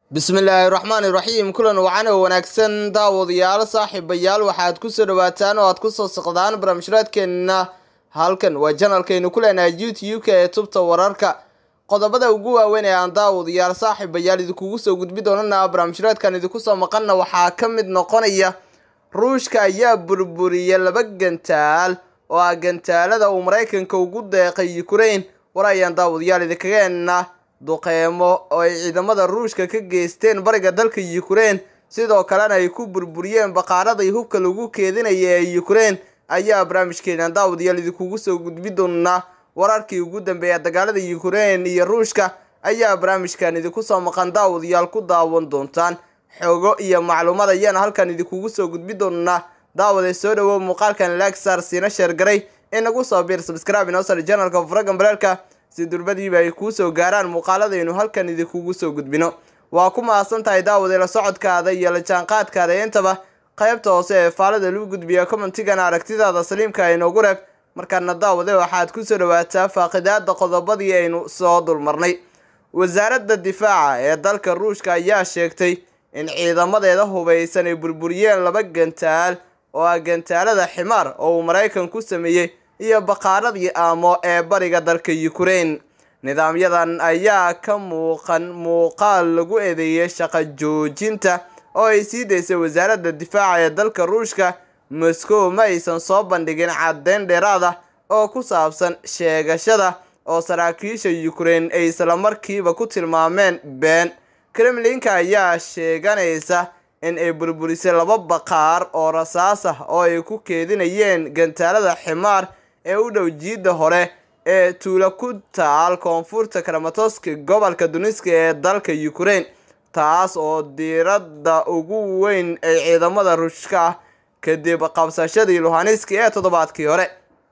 bismillaahi raxmaani raxiim kulan wacan oo wanaagsan daawadayaal saaxiibayaal waxaad kusoo dhawaataan oo aad kusoo socdaan barnaamijraadkeenna halkan waa janalkaynu ku leenahay youtube-ka ee tubta wararka qodobada ugu waaweyn ee aan daawadayaal saaxiibayaal idinkugu soo gudbi doonana barnaamijraadkan idinku soo maqanna waxaa ka mid noqonaya ruushka ayaa burburiyay laba gantaal oo ah gantaalada uu maraykanka ugu deeqay ukraine war ayaan daawadayaal idinkageena duqeymo oo ay ciidamada ruushka ka geysteen bariga dalka ukraine sidoo kalena ay ku burburiyeen baqaaraday hubka lagu keedinaya ee ukraine ayaa barnaamijkeenan daawadayaal idinkugu soo gudbi doonaa wararkii ugu dambeeya dagaalada ukraine iyo ruushka ayaa barnaamijkan idinku soo maqan daawadayaal ku daawan doontaan xogo iyo macluumaad ayaana halkan idinkugu soo gudbi doonaa daawade soo dhawow muuqaalkan lagsar siina sheergaray inagu soo biir subscribe inosar janalka furagan baleelka si durbadiiba ay kuu soo gaaraan muuqaaladaynu halkan idinkugu soo gudbino waa ku mahadsan tahay daawade la socodkaada iyo la jaanqaadkaada intaba qaybta hoose ee faalada lagu gudbiya commentigana aragtidaada saliimka inoogu reeb markaana daawade waxaad kusoo dhawaataa faaqidaada qodobadii aynu soo dulmarnay wasaaradda difaaca ee dalka ruushka ayaa sheegtay in ciidamadeeda hubaysan ay burburiyeen laba gantaal oo ah gantaalada ximaar oo uu maraykan ku sameeyey iyo baqaaradii aamo ee bariga dalka ukraine nidaamyadan ayaa ka muuqan muuqaal lagu eedeeyay shaqo joojinta oo ay sii daysay wasaaradda difaaca ee dalka ruushka moscow ma aysan soo bandhigin caddeyn dheeraad ah oo ku saabsan sheegashada oo saraakiisha ukraine ay islamarkiiba ku tilmaameen been kremlinka ayaa sheeganaysa in ay burburisay laba baqaar oo rasaas ah oo ay ku keedinayeen gantaalada ximaar ee u dhow jiidda hore ee tuulo ku taal koonfurta karamatoska gobolka duniska ee dalka ukraine taas oo diiradda ugu weyn ay ciidamada ruushka ah kadib qabsashadii luhaniski ee toddobaadkii hore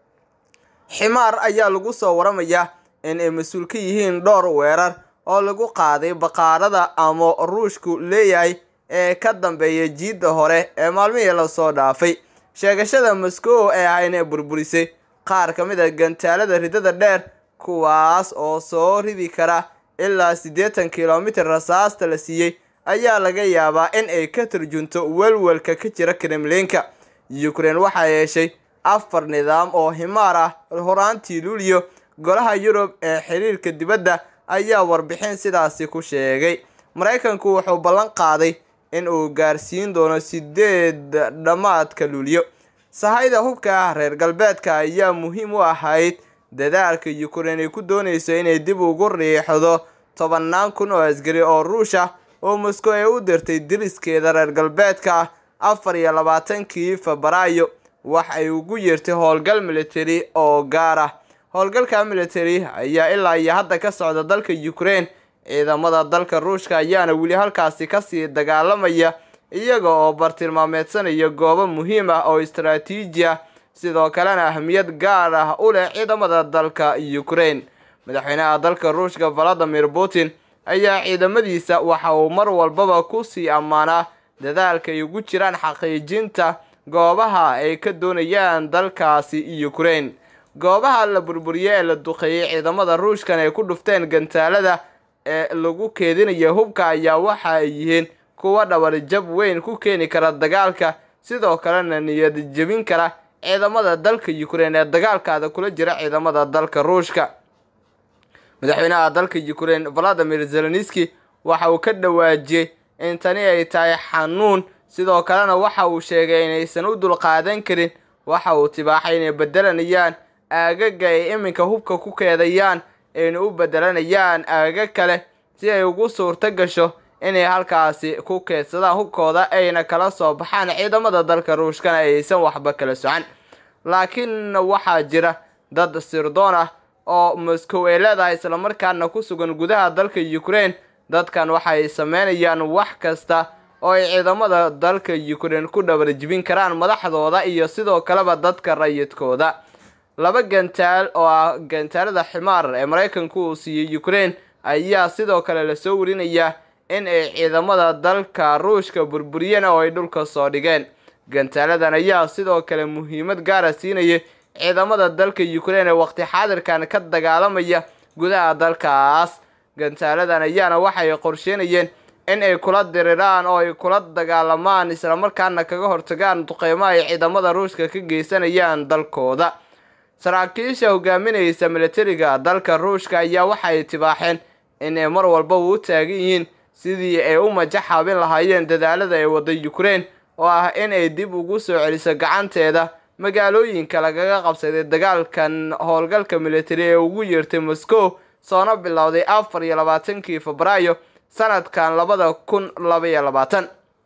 ximaar ayaa lagu soo waramayaa in ay mas-uul ka yihiin dhowr weerar oo lagu qaaday baqaarada ama ruushku leeyahay ee ka dambeeya jiidda hore ee maalmihii lasoo dhaafay sheegashada moscow ee ah inay burburisay qaar ka mid a gantaalada ridada dheer kuwaas oo soo ridi kara ilaa siddeetan kilomitir rasaasta la siiyey ayaa laga yaabaa in ay ka turjunto welwelka ka jira kremlinka ukraine waxaa yeeshay afar nidaam oo himaar ah horaantii luuliyo golaha yurub ee xiriirka dibadda ayaa warbixin sidaasi ku sheegay maraykanku wuxuu ballan qaaday in uu gaarsiin doono sideed dhammaadka luuliyo sahayda hubka ah reer galbeedka ayaa muhiim u ahayd dadaalka ukraine ay ku doonayso inay dib ugu riixdo tobannaan kun oo asgari oo ruush ah oo moscow ay u dirtay diriskeeda reer galbeedka ah afar iyo labaatankii febraayo wax ay ugu yeertay howlgal military oo gaar ah howlgalka military ayaa ilaa iyo hadda ka socda dalka ukraine ciidamada dalka ruushka ayaana weli halkaasi kasii dagaalamaya iyaga oo bartilmaameedsanaya goobo muhiim ah oo istaraatiiji ah sidoo kalena ahmiyad gaar ah u leh ciidamada dalka ukraine madaxweynaha dalka ruushka valadimir putin ayaa ciidamadiisa waxa uu mar walbaba kusii ammaanaa dadaalka ay ugu jiraan xaqiijinta goobaha ay ka doonayaan dalkaasi ukraine goobaha la burburiye ee la duqeeyey ciidamada ruushkan ay ku dhufteen gantaalada ee lagu keedinaya hubka ayaa waxa ay yihiin kuwa dhabar jab weyn ku keeni kara dagaalka sidoo kalena niyad jebin kara ciidamada dalka ukraine ee dagaalkaada kula jira ciidamada dalka ruushka madaxweynaha dalka ukraine valadimir zelenski waxa uu ka dhawaajiyey in tani ay tahay xanuun sidoo kalena waxa uu sheegay inaysan u dulqaadan karin waxa uu tibaaxay inay bedelanayaan aagaga ay iminka hubka ku keedayaan ayna u bedelanayaan aagaga kale si ay ugu suurto gasho inay halkaasi ku keedsadaan hubkooda ayna kala soo baxaan ciidamada dalka ruushkana aysan waxba kala socan laakiin waxaa jira dad sirdoon ah oo moscow ay leedahay islamarkaana ku sugan gudaha dalka ukraine dadkan waxay sameynayaan wax kasta oo ay ciidamada dalka ukraine ku dhabarjibin karaan madaxdooda iyo sidoo kaleba dadka rayidkooda laba gantaal oo ah gantaalada ximaar ee maraykanku uu siiyey ukraine ayaa sidoo kale lasoo warinayaa in ay ciidamada dalka ruushka burburiyeen oo ay dhulka soo dhigeen gantaaladan ayaa sidoo kale muhiimad gaara siinayay ciidamada dalka ukraine ee waqti xaadirkan ka dagaalamaya gudaha dalkaas gantaaladan ayaana waxay qorsheynayeen in ay kula diriraan oo ay kula dagaalamaan islamarkaana kaga hortagaan duqeymo ay ciidamada ruushka ka geysanayaan dalkooda saraakiisha hogaaminaysa militariga dalka ruushka ayaa waxay tibaaxeen in ay mar walba u taagan yihiin sidii ay u majaxaabin lahaayeen dadaalada ay wada ukraine oo ah in ay dib ugu soo celiso gacanteeda magaalooyinka lagaga qabsaday dagaalkan howlgalka militari ee ugu yeertay moscow soona bilowday afar iyo labaatankii febraayo sanadkan labada kun labaiyo labaatan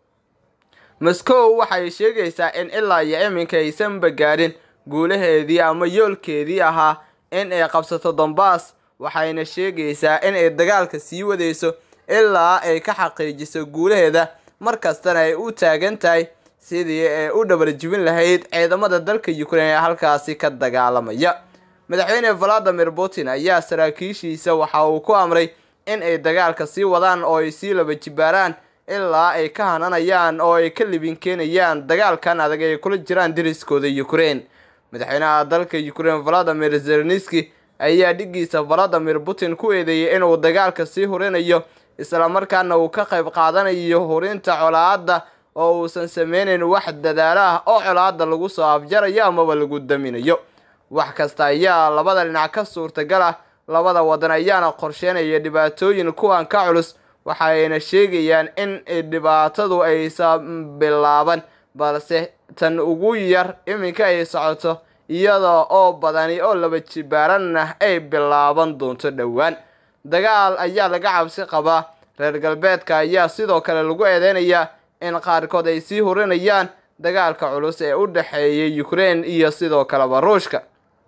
moscow waxay sheegaysaa in ilaa iyo iminka aysanba gaadhin guulaheedii ama yoolkeedii ahaa in ay qabsato dombas waxayna sheegaysaa in ay dagaalka sii wadayso ilaa ay ka xaqiijiso guulaheeda markastana ay u taagan tahay sidii ay u dhabarjibin lahayd ciidamada dalka ukraine ee halkaasi ka dagaalamaya madaxweyne valadimir putin ayaa saraakiishiisa waxa uu ku amray in ay dagaalka sii wadaan oo ay sii laba jibaaraan ilaa ay ka hananayaan oo ay ka libin keenayaan dagaalkan adag ay kula jiraan deriskooda ukraine madaxweynaha dalka ukraine valadimir zelenski ayaa dhigiisa valadimir putin ku eedeeyay inuu dagaalka sii hurinayo islamarkaana uu ka qayb qaadanayo hurinta colaadda oo uusan sameynayn wax dadaalo ah oo colaadda lagu soo afjarayo amaba lagu daminayo wax kasta ayaa labada dhinac ka suurtagal ah labada wadan ayaana qorsheynaya dhibaatooyin kuwan ka culus waxayna sheegayaan in dhibaatadu aysan bilaaban balse tan ugu yar iminka ay socoto iyada oo badani oo laba jibaaranah ay bilaaban doonto dhowaan dagaal ayaa laga cabsi qabaa reer galbeedka ayaa sidoo kale lagu eedeynayaa in qaarkood ay sii hurinayaan dagaalka culus ee u dhexeeya ukraine iyo sidoo kaleba ruushka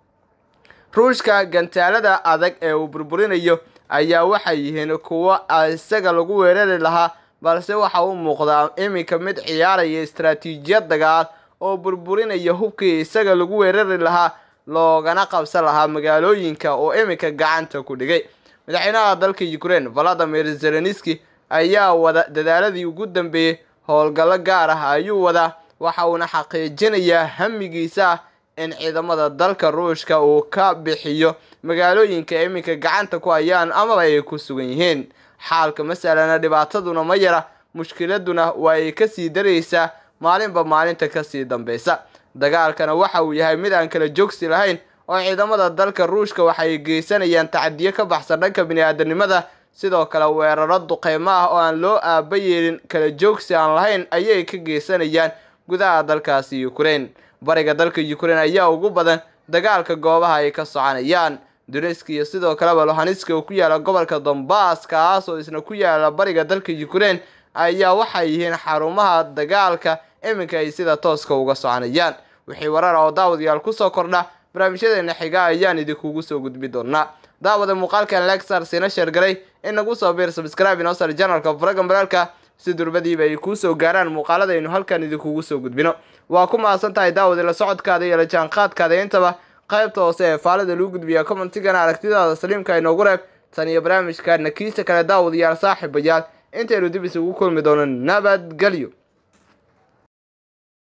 ruushka gantaalada adag ee uu burburinayo ayaa waxay yihiin kuwo isaga lagu weerari lahaa balse waxa u muuqdaa iminka mid ciyaaraya istaraatiijiyad dagaal oo burburinaya hubkii isaga lagu weerari lahaa loogana qabsan lahaa magaalooyinka oo iminka gacanta ku dhigay madaxweynaha dalka ukraine valadimir zelenski ayaa wada dadaaladii ugu dambeeyey howlgallo gaar ah ayuu wadaa waxa uuna xaqiijinayaa hamigiisa ah in ciidamada dalka ruushka uu ka bixiyo magaalooyinka iminka gacanta ku hayaan amaba ay ku sugan yihiin xaalka masalana dhibaataduna ma yara mushkiladuna waa ay kasii daraysaa maalinba maalinta kasii dambeysa dagaalkana waxa uu yahay mid aan kala joogsi lahayn oo ciidamada dalka ruushka waxay geysanayaan tacadiyo ka baxsan dhanka bini-aadanimada sidoo kale weeraro duqeymo ah oo aan loo aaba yeelin kala joogsi aan lahayn ayay ka geysanayaan gudaha dalkaasi ukraine bariga dalka ukraine ayaa ugu badan dagaalka goobaha ay ka soconayaan duneski iyo sidoo kaleba lohanska oo ku yaala gobolka dombas kaas oo isna ku yaala bariga dalka ukraine ayaa waxay yihiin xarumaha dagaalka iminka ay sida tooska uga soconayaan wixii warar oo daawadayaal kusoo kordha barnaamijyadeena xiga ayaan idinkugu soo gudbi doonaa daawada muuqaalkan lexar siina sheergaray in nagu soo biir subscribe inoo sar janalka faragan baraalka si durbadiiba ay kuu soo gaaraan muuqaaladaynu halkan idinkugu soo gudbino waa ku mahadsan tahay daawada la socodkaada iyo la jaanqaadkaada intaba qaybta hoose ee faalida lagu gudbiya commentigana aragtidaada saliimka inoogu reeb tan iyo barnaamijkaana kiisa kale daawadayaal saaxiibayaal intaynu dib isugu kulmi doono nabadgelyo